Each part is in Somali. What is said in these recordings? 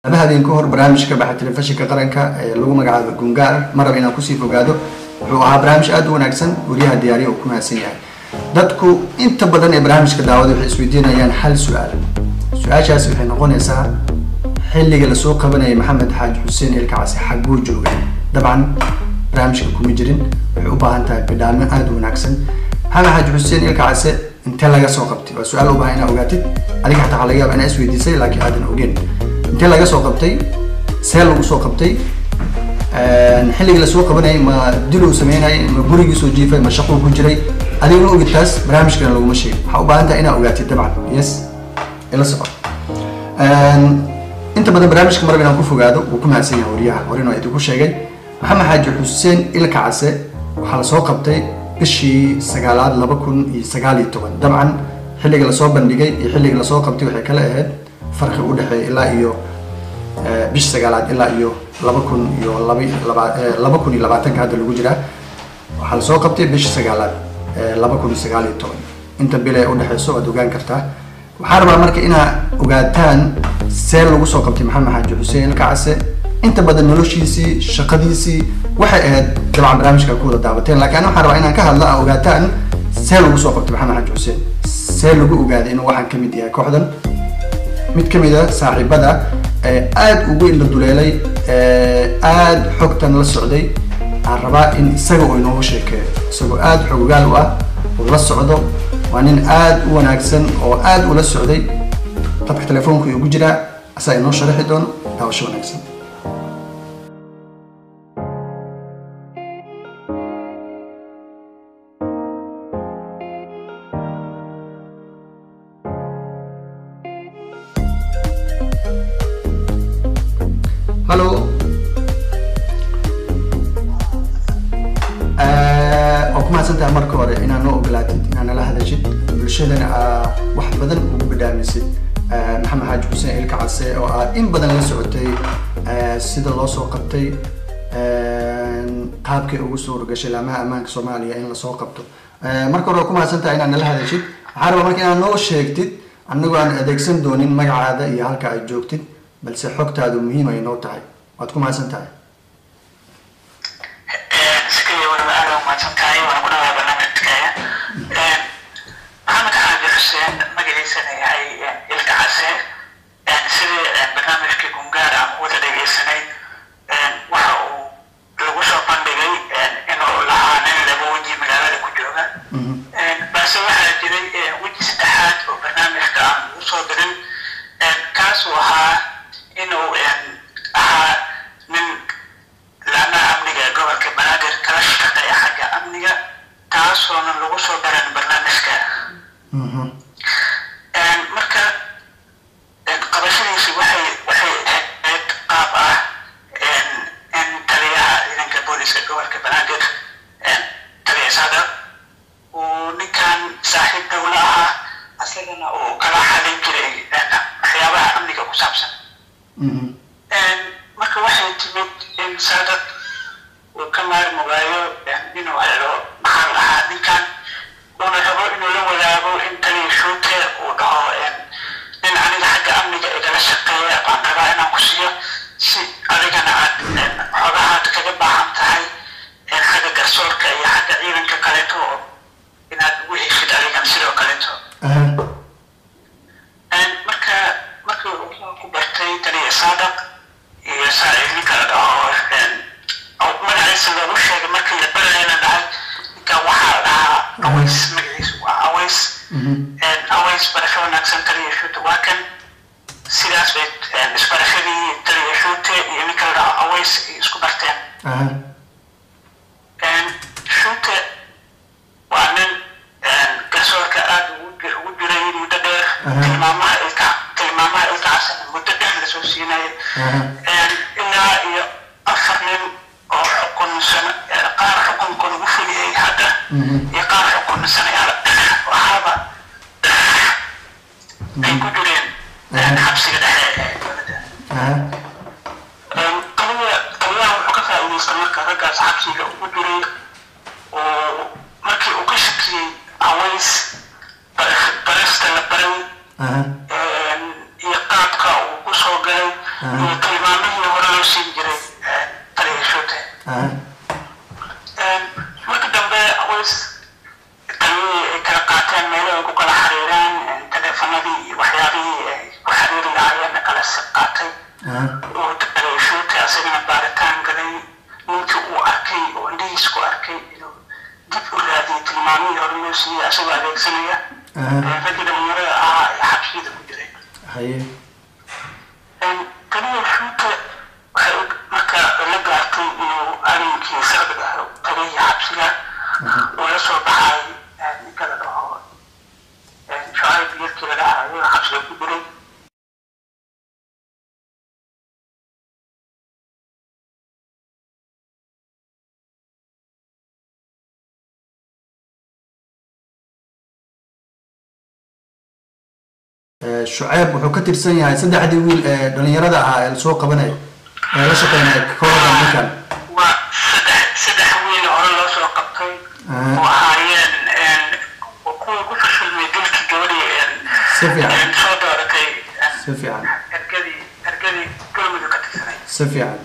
laba habeen ka hor barnaamij ka baxay telefishinka qaranka ee lagu magacaabo gungaar ma raba inaan kusii fogaado wuxuu ahaa barnaamij aada u wanaagsan wariyaha diyaariya uu ku mahadsan yahay dadku inta badan ee barnaamijka daawada waxay isweydiinayaan hal su-aal su-aashaasi waxay noqonaysaa xilliga lasoo qabanayay maxamed xaaji xuseen ilkacasi xagguu joogay dabcan barnaamijka kuma jirin waxay u baahan tahay bidhaamo aada u wanaagsan maxamed xaaji xuseen ilkacase intee laga soo qabtay waa su-aal u baahan inaa ogaatid adiga xataa waxaa laga yaaba inaa isweydiisay laakiin aadan ogeen intee laga soo qabtay see lagu soo qabtay xilligii lasoo qabanayay ma diluu sameynayay ma gurigii soo jiifay ma shaquu ku jiray adiga ma ogid taas barnaamijkana laguma sheegin waxaa u baahan tahay inaa ogaatid dabcan yes ila soco inta badan barnaamijka marab inaan ku fogaado wuu ku mahadsan yahay wariyaha horena waa idinku sheegay maxamed xaaji xuseen ilkacase waxaa lasoo qabtay bishii sagaalaad laba kun iyo sagaal iyo toban dabcan xilliga lasoo bandhigay iyo xilliga lasoo qabtay waxay kala ahayd farqi u dhexeeya ilaa iyo bish sagaalaad ilaa iyo laba kun iyo laba laba kun iyo labaatanka hadda lagu jiraa waxaa lasoo qabtay bish sagaalaad laba kun iyo sagaal iyo toban inta bil ee udhexeyso waad ogaan kartaa waxaa rabaa marka inaa ogaataan see lagu soo qabtay maxamed xaaji xuseen ilkacase inta badan noloshiisii shaqadiisii waxay ahayd dabcan barnaamijka ku wada daawateen laakiin waxaan rabaa inaan ka hadla a ogaataan see lagu soo qabtay maxamed xaaji xuseen see lagu ogaaday inuu waxaan kamid yahay kooxdan mid kamid a saaxiibada ee aada ugu indha duleelay aada xogtan la socday aan rabaa in isaga uu inoogu sheekeeyo isagoo aada xogogaal u ah uu la socdo waa nin aada u wanaagsan oo aada ula socday qadka telefoonka igu jiraa asaa inoo sharaxi doono daawasho wanaagsan hallo waa ku mahadsantaha marka hore inaad noo ogolaatid inaad nala hadashid bulshadana aa wax badan ugu badhaamisid maxamed xaaji xuseen ilka case oo aad in badan la socotay sida loo soo qabtay qaabkay ugu suura gashay laamaha ammaanka soomaaliya in lasoo qabto marka hore waa ku mahadsantaha inaad nala hadashid waxaa rabaa marka inaad noo sheegtid annagoo aan adeegsan doonin magacaada iyo halka aad joogtid balse xogtaadu muhiim ay noo tahay waad ku mahadsan tahay maxamed xaaji xuseen magaciisana yahay ilka case sidii barnaamijkii gungaar aan ku wada dhegeysanay waxa uu lagu soo bandhigay inuu lahaa nin laba weji magaalada ku jooga balse waxaa jiray weji saddexaad oo barnaamijka aan lagu soo dirin kaasuu ahaa inuu ahaa nin laamaha amniga ee gobolka banaadir kala shaqeeya xagga amniga taasoona lagu soo daran barnaamijka marka qabashadiisi waxay waxay ahayd qaab ah in taliyaha ciidanka booliska gobolka banaadir taliya sada uu ninkan saaxiib dowla ahaa asagana uu kala xalin jiray waxyaabaha amniga ku saabsan marka waxay timid in saadad uu ka maarmi waayo inuu helo maxaa lahaa ninkan uuna rabo inuu la wadaago in taliya shuute uu dhaho nin aniga xagga amniga igala shaqeeya baan rabaa inaan ku siiyo si adigana aad xogahaad kaga baahan tahay xagga garsoorka iyo xagga ciidanka kaleeto oo inaad ugu heshid adigana sidoo kaleeto marka markii uu ku bartay taliya saadaq iyo ninka la dhaho magaciisa loogu sheegay markii la barayana dhahay ninkan waxaa la dhahaa aways magaciisu waa aways aways barasho wanaagsan taliya shuute waa kan sidaas bay isbarashadii taliya shuute iyo ninka la dhaho aways ay isku barteen shuute waa nin garsoorka aada ugu jiray muddo dheer tilmaamaha ilka tilmaamaha ilkaasana muddo dheer lasoo siinaya ilaa iyo afar nin oo xukunsan qaar xukunka lagu fuliyey hadda iyo qaar xukunsanayaal waxaaba ay ku jireen xabsiga dhexe ee dowladda qaliya qaliyaha wuxuu ka faa'iidaysta marka raggaas xabsiga ugu jiray oo markii uu ka shakiyey aways barasta la baray iyo qaabka uu ku soo galay iyo aha uu dareeshootay asagana baaritaan galay ninkii uu arkay oo indhihiis ku arkay inuu dib u raadiyay tilmaamihii hore loo siiyey asagoo adeegsanaya aha raggii dhalinyarada ahaa ee xabsiyada ku jiray haye taliya shuuta waxay u- marka la gaartay inuu arrinkii sharciga ah taliyihii xabsiga uu la soo baxay ninka la dhaho shucayb yarkii la dhahayo xabsiga ku jiray Eh, shucayb wuxuu ka tirsan yahay saddexdii wiil ee dhalinyarada ahaa ee lasoo qabanayo ee la shaqeynaya kooxda ninkan waa saddex saddex wiil hore loo soo qabtay Aha. oo ahaayeen kuwii ku fashilmay dilkii gabadhii si fiican soo dooratay si fiican ergadii ergadii galmudug ka tirsanay si fiican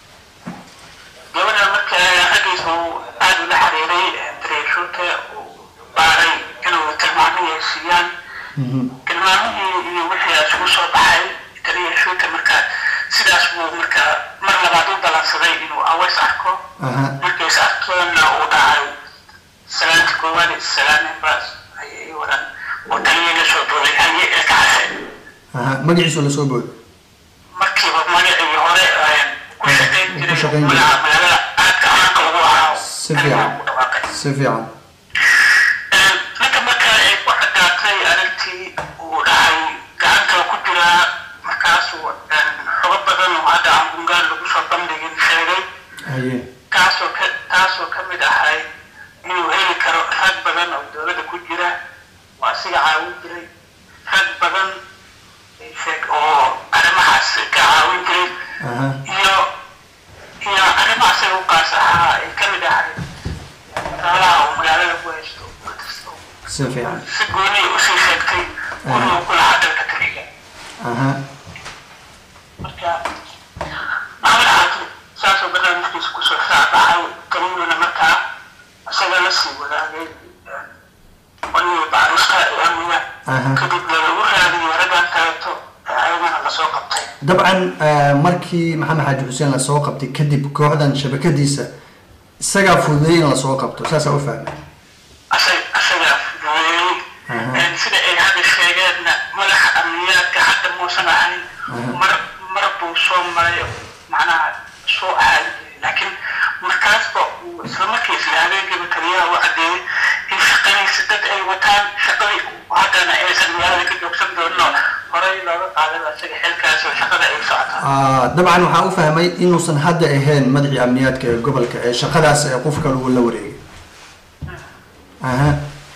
gabadha marka raggiisa uu aada ula xiriiray dareeshoota uu baaray inuu tilmaamihii ay siiyaan Mhm. tilmaamihii iyo wixii isugu soo baxay dareeshoota marka sidaas buu marka mar labaad u balansaday inuu aweys arko aha markays arkeenna uu dhacay salaanta koowaad ee salaameen baas ayay waran oo taliya la soo boolay haye ee kacase aha magaciisu lasoo boodo markiiba magacii hore ayaan ku shaqayn Ku jiray shaqayn jiray. magaca magaalada aadka caanka ugu ahaa Si fiican. ku dhawaaqay si fiican ninka marka ay ku cadaatay arrintii uu dhahay gacanta ku jiraa markaasuu xogo badan oo hadda aan gungaan lagu soo bandhigin sheegay haye taasoo ka taasoo ka mid ahay inuu heli karo rag badan oo dowladda ku jira waa asiga caawin jiray rag badan ay sheeg oo arrimahaas ka caawin jiray aha iyo iyo arrimahaas ay u qaas ahaa ay ka mid ahay xoolaha oo magaalada ku haysto markasta oo si fiican si gooni usii sheegtay inuu ku lahaa dalka taliga aha marka maxamed xaakim saasoo barnaamijkiisa kusoo shaacbaxay taliyuuna markaa isaga la sii wadaagay qolihii baarista ee amniga Aha. kadib lalagu raadiyay raggan kaleeto ee ayagana lasoo qabtay dabcan eh, markii maxamed xaaji xuseen lasoo qabtay kadib kooxdan shabakadiisa isagaa fududeeyay in lasoo qabto saasaa u fahmay asag asaga fududeeyey Aha. sida ay hadda sheegeenna madaxa amniyaadka hadda muusan ahayn Aha. mar mar buu soo maray macnaha soo ahaay laakiin markaasba uu isla markiisla habeenkiiba taliyaha u cadeeyey in shaqadiisa dad ay wataan shaqadii haddana aysan magaalada ka joogsan doonin oo horey looga qaaday asaga xilkaas oo shaqada ay socotaan Ah, dabcan waxaan u fahmay inuusan hadda ahayn madaxii amniyaadka ee gobolka ee shaqadaas ee qof kale uu la wareegay aha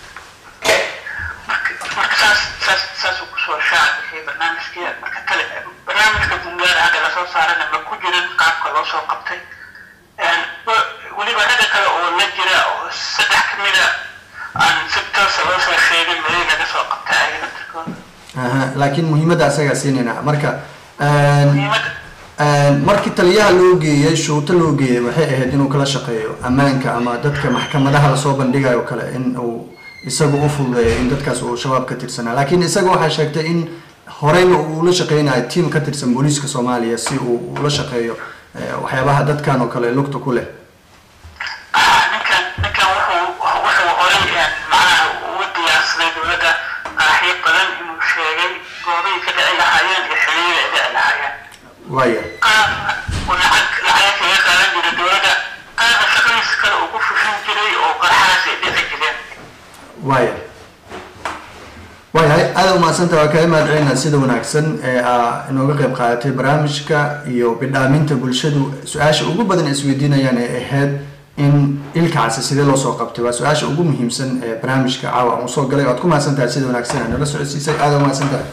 marka marka saas saas saasuu kusoo shaac bixiyay barnaamijkii marka kale barnaamijka bungaar hadda lasoo saarana ma ku jirin qaabka loo soo qabtay wa- weliba ragga kale oo la jira oo saddex ka mida aan si toosa loo soo sheegin meel laga soo qabtay ayaga naftirkooda aha laakiin muhiimadda asagaa siinayna marka een, muhiimadda een, markii taliyaha loo geeyey shuuto loo geeyey waxay ahayd inuu kala shaqeeyo ammaanka ama dadka maxkamadaha lasoo bandhigayo oo kale in uu isagu u fududeeyo in dadkaas uu shabaab ka tirsanaa laakiin isaga waxaa sheegtay in horeyna uu la shaqeynayo tiim ka tirsan booliiska soomaaliya si uu ula shaqeeyo eh, waxyaabaha dadkan oo kale lugta ku leh ah, ninkan ninkan wuxuu wuxuu horay een, macnaha ugu diyaarsaday dowladda qaraxyo badan inuu sheegay goobihii ka dhici lahaayeen iyo xiliyada ay dhici lahaayeen waaya qaarna uu lacag lacag kaga qaadan jiray dowladda qaarna shaqadiisa kale uu ku fushin jiray oo qaraxaas ay dhici jireen waaya waayahay aada umahadsanta waa kaga mahad celinaa sida wanaagsan ee aa inooga qayb qaadatay barnaamijka iyo bidhaaminta bulshadu su-aasha ugu badan ay isweydiinayaan ee ahayd in ilka case sidee loo soo qabtay waa su-aasha ugu muhiimsan ee barnaamijka caawa aan usoo galay waad ku mahadsan tahay sida wanaagsan aa nala socodsiisay aada umahadsan tahay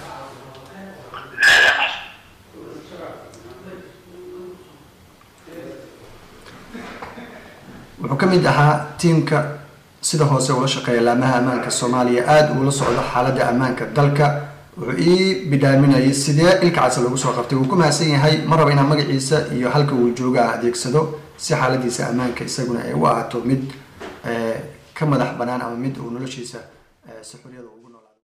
wuxuu ka mid ahaa tiimka sida hoose ula shaqeeya laamaha ammaanka soomaaliya aada uula socdo xaaladda ammaanka dalka wuxuu ii bidhaaminayay sidee ilka case lagu soo qabtay wuu ku mahadsan yahay ma raba inaan magaciisa iyo halka uu jooga aan adeegsado si xaaladiisa ammaanka isaguna ay u ahaato mid eh, ka madax banaan ama mid uu noloshiisa eh, si xoriyada ugu